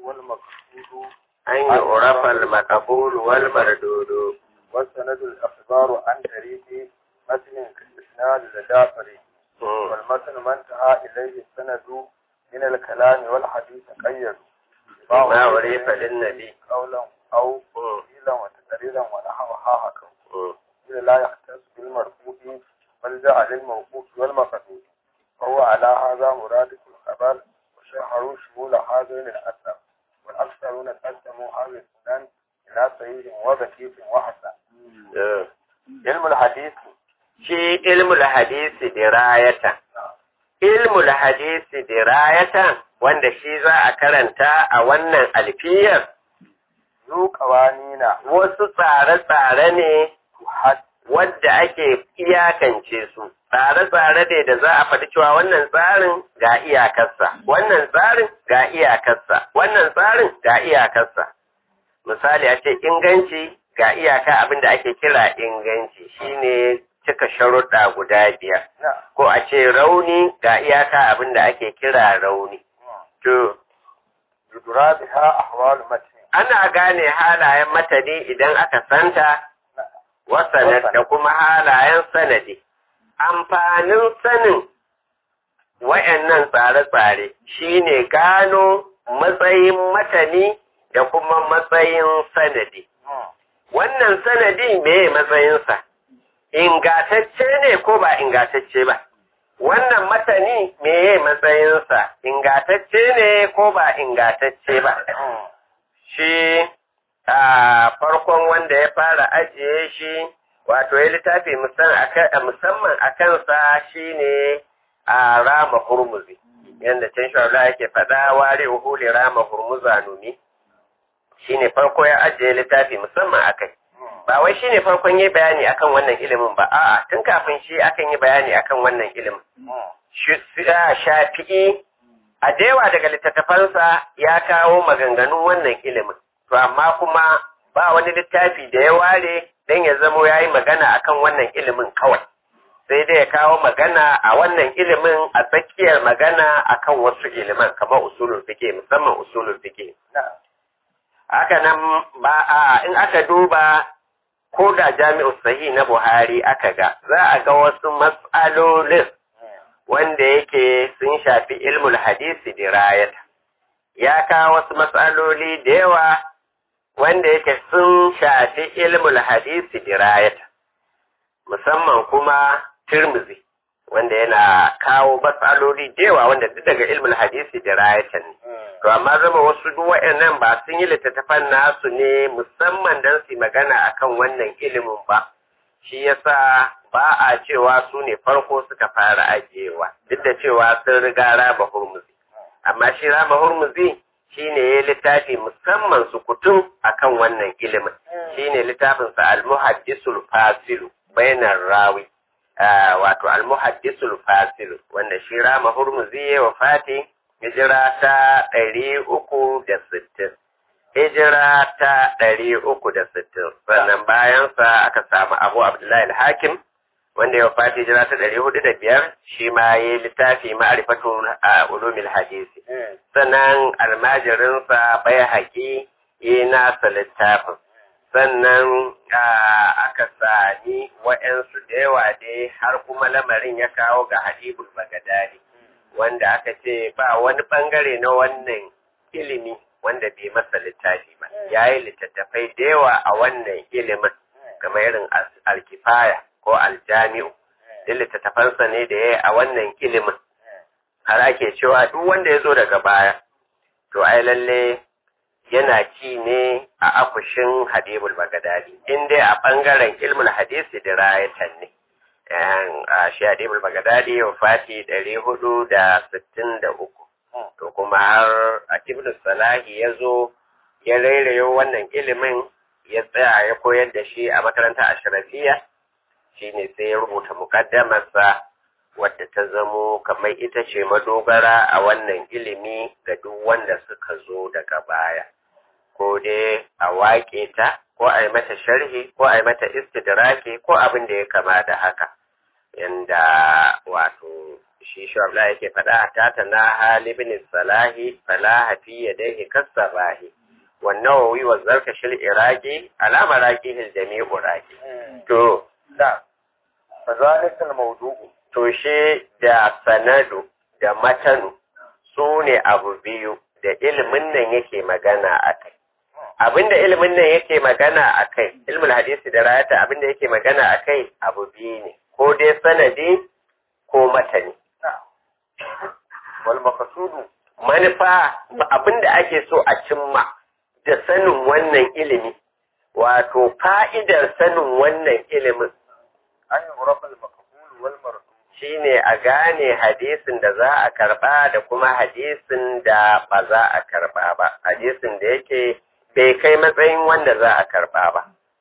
والمقصود an yi urafal makabulu wal mardudu والسند الأخبار عن طريق متن كالإسناد لدى طريق والمتن ما انتهى إليه السند من الكلام والحديث قيد ما عرف للنبي قولا أو قيلا وتقريرا ونحوها حكم إذا لا يختص بالمرفوع بل جاء للموقوف والمقصود فهو على هذا مرادف الخبر وشرحوا شمول هذين الأثر والأكثرون قسموا هذه السنن إلى صحيح وبكيف وحسن علم الحديث shi ilmul hadisi dirayatan ilmul hadisi dirayatan wanda shi za a karanta a wannan alfiyar ذو قوانين wasu tsare-tsare ne تحد wadda ake iyakance su tsare-tsare ne da za a faɗi cewa wannan tsarin ga iyakarsa wannan tsarin ga iyakarsa wannan tsarin ga iyakarsa misali a ce inganci ga iyaka abin da ake kira inganci shine cika sharuɗa guda biyar نعم ko a ce rauni ga iyaka abin da ake kira rauni to يدرى بها أحوال متن ana gane halayen matani idan aka santa wasanad da kuma halayen sanadi amfanin sanin wayannan tsare-tsare shine gano matsayin matani da kuma matsayin sanadi wannan sanadi meye matsayinsa ingatacce ne ko ba ingatacce ba wannan matani meye matsayinsa ingatacce ne ko ba ingatacce ba shi a farkon wanda ya fara ajiye shi wato ya littafi musamman a kansa shine a rama hurmuzi yadda can shawala yake faɗa ware uhuli rama hurmuza numi shine farko ya ajiye littafi musamman a kai ba wai shine farkon yi bayani akan wannan ilimin ba a'a tun kafin shi akan yi bayani akan wannan ilimin shafi'i a dewa daga littattafansa ya kawo maganganun wannan ilimin to amma kuma ba wani littafi da ya ware don ya zamo ya yi magana akan wannan ilimin kawai sai dai ya kawo magana a wannan ilimin a tsakiyar magana akan wasu iliman kamar usulul fiqh musamman usulul fiqh haka nan ba a in aka duba ko da jami'u sahih na Buhari aka ga za a ga wasu mas'alolin wanda yake sun shafi ilmul hadisi dirayata ya kawo wasu matsaloli da yawa wanda yake sun shafi ilmul hadisi dirayata musamman kuma tirmizi wanda yana kawo matsaloli da yawa wanda duk daga ilmul hadisi dirayata ne to amma zama wasu duk waɗannan ba sun yi littattafan nasu ne musamman don su magana akan wannan ilimin ba shi yasa ba a cewa su ne farko suka fara ajiyewa duk da cewa sun riga raba hurmuzi amma shi raba hurmuzi shi ne ya littafi musamman su kutum akan wannan ilimin shi ne littafinsa almuhaddisul fasilu bainar rawi wato almuhaddisul fasilu wanda shi rama hurmuzi ya wafati hijira ta ɗari uku da sittin hijira ta ɗari uku da sittin sannan bayansa aka samu abu abdullahi al-hakim wanda ya fati hijira ta ɗari hudu da biyar shi ma ya yi littafi ma'arifatu a ulumil hadisi sannan almajirinsa bai haƙi yi nasa littafin sannan aka sami wa'yansu da yawa dai har kuma lamarin ya kawo ga hadibul bagadadi wanda aka ce ba wani bangare na wannan ilimi wanda bai masa littafi ba ya yi littattafai da yawa a wannan ilimin kamar irin alkifaya ko aljami'u duk littattafansa ne da ya yi a wannan ilimin har ake cewa duk wanda ya zo daga baya to ai lalle yana ci ne a akushin hadibul bagadadi in dai a bangaren ilmul hadisi da rayatan ne a shi hadibul bagadadi wa fati ɗari hudu da sittin da uku to kuma har a ibnu salahi ya zo ya rairayo wannan ilimin ya tsaya ya koyar da shi a makaranta ashirafiya shine sai ya rubuta mukaddamarsa wadda ta zamo kamar ita ce madogara a wannan ilimi ga duk wanda suka zo daga baya ko dai a waƙe ta ko a yi mata sharhi ko a yi mata istidraki ko abin da ya kama da haka yanda wato shi shu'abla yake faɗa ta ta na halibin salahi falaha fi yadayhi kasabahi والنووي والزركشي العراقي على مراكيه الجميع راقي to da فذلك الموضوع to shi da sanadu da matanu su ne abu biyu da ilimin nan yake magana a kai abinda ilimin nan yake magana a kai ilmin hadisi da rayata abinda yake magana a kai abu biyu ne ko dai sanadi ko matani wal maqsudu manufa abinda ake so a cimma da sanin wannan ilimi wato fa'idar sanin wannan ilimin an yurafa al maqbul wal mardud shine a gane hadisin da za a karba da kuma hadisin da ba za a karba ba hadisin da yake bai kai matsayin wanda za a karba ba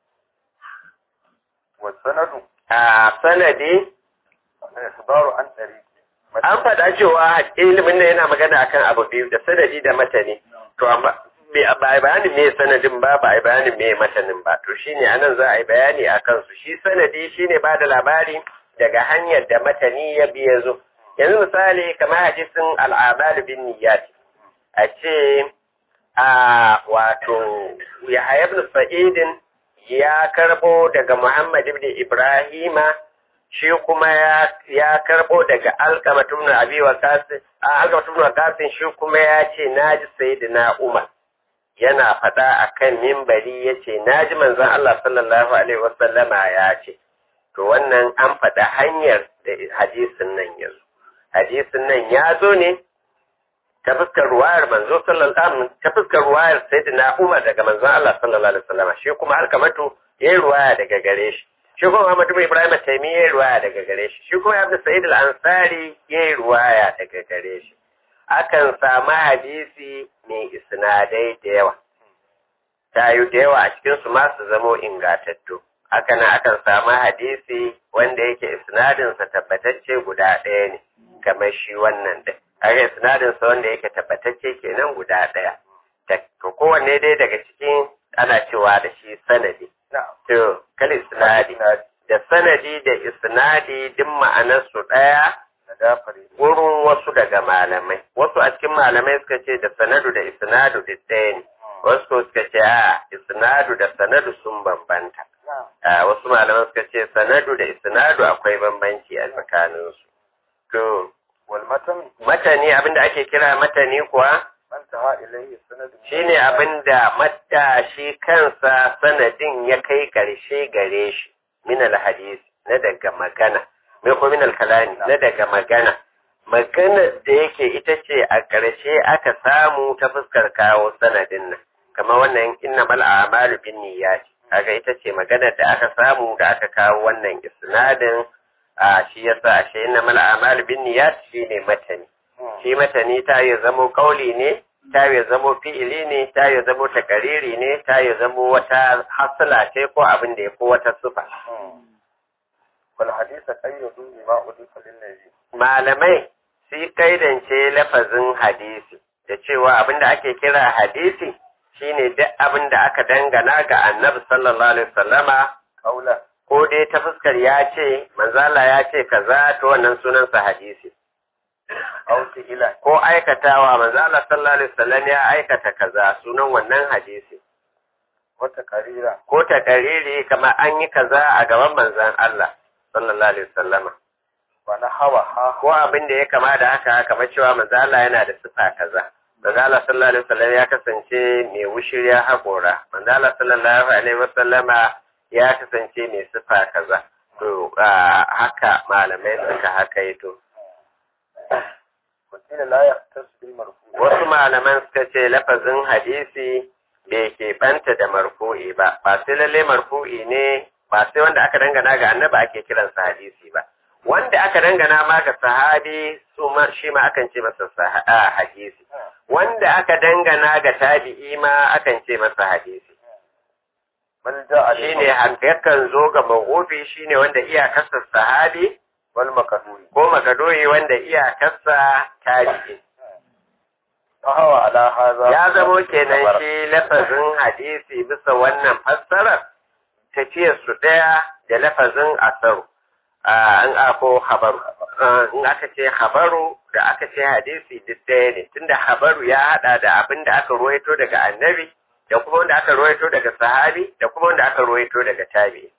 wa sanadu a sanadi ikhbaru an tariqi an faɗa cewa ilimin nan yana magana akan abu biyu da sanadi da matani to amma ba a bayanin me sanadin ba ba a bayanin me matanin ba to shine anan za a yi bayani a kansu shi sanadi shine ba da labari daga hanyar da matani ya biya zo yanzu misali kamar hadisin al'amal bin niyyat a ce a wato Yahya ibn Sa'idin ya karbo daga Muhammad ibn Ibrahima shi kuma ya ya karbo daga Alqamah ibn Abi Waqas Alqamah ibn Waqas shi kuma ya ce naji sayyidina Umar yana faɗa akan mimbari yace naji manzon Allah sallallahu alaihi wasallama ya ce to wannan an faɗa hanyar da hadisin nan ya zo hadisin nan ya zo ne ta fuskar ruwayar manzo sallallahu alaihi ta fuskar ruwayar sayyidina Umar daga manzon Allah sallallahu alaihi wasallam shi kuma alkamatu yayi ruwaya daga gare shi shi kuma Muhammad ibn Ibrahim Taymi yayi ruwaya daga gare shi shi kuma Abdul Sa'id al-Ansari yayi ruwaya daga gare shi akan samu hadisi mai isnadai da yawa tayu da yawa a cikin su ma su zamo ingatattu haka nan akan samu hadisi wanda yake isnadinsa tabbatacce guda ɗaya ne kamar shi wannan da haka isnadinsa wanda yake tabbatacce kenan guda ɗaya to kowanne dai daga cikin ana cewa da shi sanadi to kal isnadi da sanadi da isnadi duk ma'anarsu ɗaya wurin wasu daga malamai wasu a cikin malamai suka ce da sanadu da isnadu duk ɗaya ne wasu suka ce a isnadu da sanadu sun bambanta a wasu malaman suka ce sanadu da isnadu akwai bambanci a tsakaninsu. To, wal matan matani abinda ake kira matani kuwa man taha ilayhi sanadu shine abinda matta shi kansa sanadin ya kai karshe gare shi min alhadis na daga magana mai ko min alkalami na daga magana maganar da yake ita ce a ƙarshe aka samu ta fuskar kawo sanadin nan kamar wannan innamal a'malu bin niyyati kaga ita ce maganar da aka samu da aka kawo wannan isnadin a shi yasa ashe inna mal a'mal bin niyyat shine matani shi matani ta yi zamo kauli ne ta yi zamo fi'ili ne ta yi zamo takariri ne ta yi zamo wata hasala ce ko abin da ya ko wata sufa wal hadisa qayyadu bima udifa lin nabi malamai shi kaidance lafazin hadisi da cewa abin da ake kira hadisi shine duk abin da aka dangana ga annabi sallallahu alaihi wasallama kaula ko dai ta fuskar ya ce manzala ya ce kaza to wannan sunansa hadisi aw ila ko aikatawa manzala sallallahu alaihi wasallam ya aikata kaza sunan wannan hadisi wata karira ko ta kariri kamar an yi kaza a gaban manzan Allah sallallahu alaihi wasallama wa na hawa ha ko abin da ya kama da haka kamar cewa manzala yana da sifa kaza manzala sallallahu alaihi wasallam ya kasance mai wushirya haƙora manzala sallallahu alaihi wasallama ya kasance mai sifa kaza to haka malamai suka haka yi to wakila la yahtas bil marfu wasu malaman suka ce lafazin hadisi bai ke banta da marfu'i ba ba sai lalle marfu'i ne ba sai wanda aka dangana ga annabi ake kiransa hadisi ba wanda aka dangana ma ga sahabi su ma shi ma akan ce masa saha- hadisi wanda aka dangana ga tabi'i ma akan ce masa hadisi man ja'a shine yakan zo ga mawqufi shine wanda iyakarsa sahabi wal makaduri ko makadoyi wanda iyakarsa tabi'i hawa ala hadha ya zamo kenan shi lafazin hadisi bisa wannan fassarar tafiyar su ɗaya da lafazin asaru an ako habaru in aka ce habaru da aka ce hadisi duk ɗaya ne tunda habaru ya haɗa da abin da aka ruwaito daga annabi da kuma wanda aka ruwaito daga sahabi da kuma wanda aka ruwaito daga tabi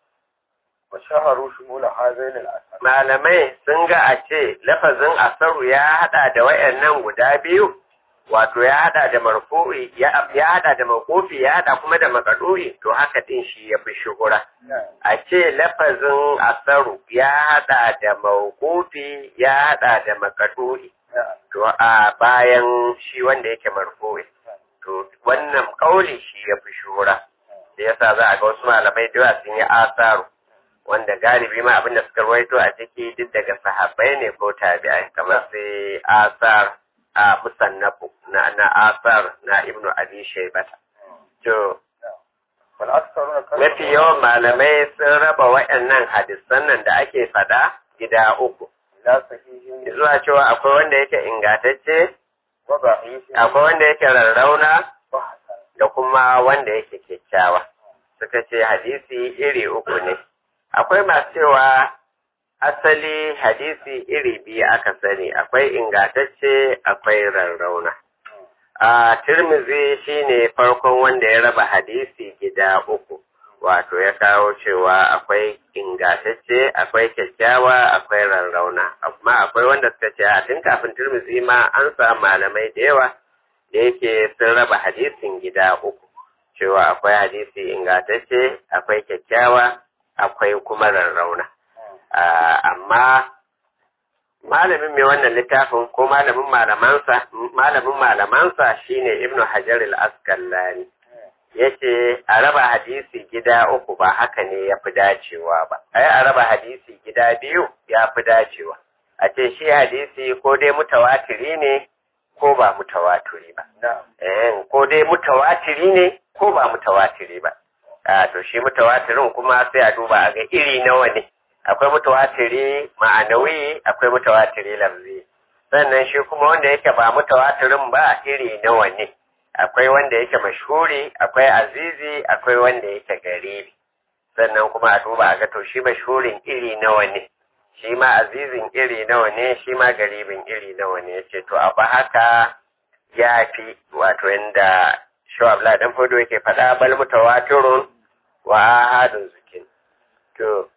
wa shaharu shumul hazain al-asar malamai sun ga a ce lafazin asaru ya haɗa da wayannan guda biyu wato ya haɗa da marfu'i ya haɗa da mawqufi ya haɗa kuma da makaduri to haka din shi ya fi shuhura a ce lafazin asaru ya haɗa da mawqufi ya haɗa da makaduri to a bayan shi wanda yake marfu'i to wannan kauli shi ya fi shura da yasa za a ga wasu malamai da yawa sun yi asaru wanda galibi ma abinda suka rawaito a ciki duk daga sahabbai ne ko tabi'ai kamar sai asar a musannafu na na asar na ibnu abi shaybata to wal aktharuna mafi yawan malamai sun raba waɗannan hadisan nan da ake faɗa gida uku ila sahihin zuwa cewa akwai wanda yake ingantacce wa da'ifin akwai wanda yake rarrauna wa hasan da kuma wanda yake kyakkyawa suka ce hadisi iri uku ne akwai masu cewa asali hadisi iri biyu aka sani akwai ingantacce akwai rarrauna a tirmizi shine farkon wanda ya raba hadisi gida uku wato ya kawo cewa akwai ingantacce akwai kyakkyawa akwai rarrauna amma akwai wanda suka ce a tun kafin tirmizi ma an samu malamai da yawa da yake sun raba hadisin gida uku cewa akwai hadisi ingantacce akwai kyakkyawa akwai kuma rarrauna Ah, amma malamin mai wannan littafin ko malamin malamansa malamin malamansa shine ibnu hajar al-asqalani yace a raba hadisi gida uku ba haka ne ya fi dacewa ba ai a raba hadisi gida biyu ya fi dacewa a ce shi hadisi ko dai mutawatiri ne ko ba mutawatiri ba na'am eh ko dai mutawatiri ne ko ba mutawatiri ba a to shi mutawatirin kuma sai a duba a ga iri nawa ne akwai mutawatiri ma'anawi akwai mutawatiri lafzi sannan shi kuma wanda yake ba mutawatirin ba iri nawa ne akwai wanda yake mashhuri akwai azizi akwai wanda yake garibi sannan kuma a duba a ga to shi mashhurin iri nawa ne shi ma azizin iri nawa ne shi ma garibin iri nawa ne ce to a ba haka ya fi wato inda shawabla dan fodo yake faɗa bal mutawatirun wa ahadun zukin to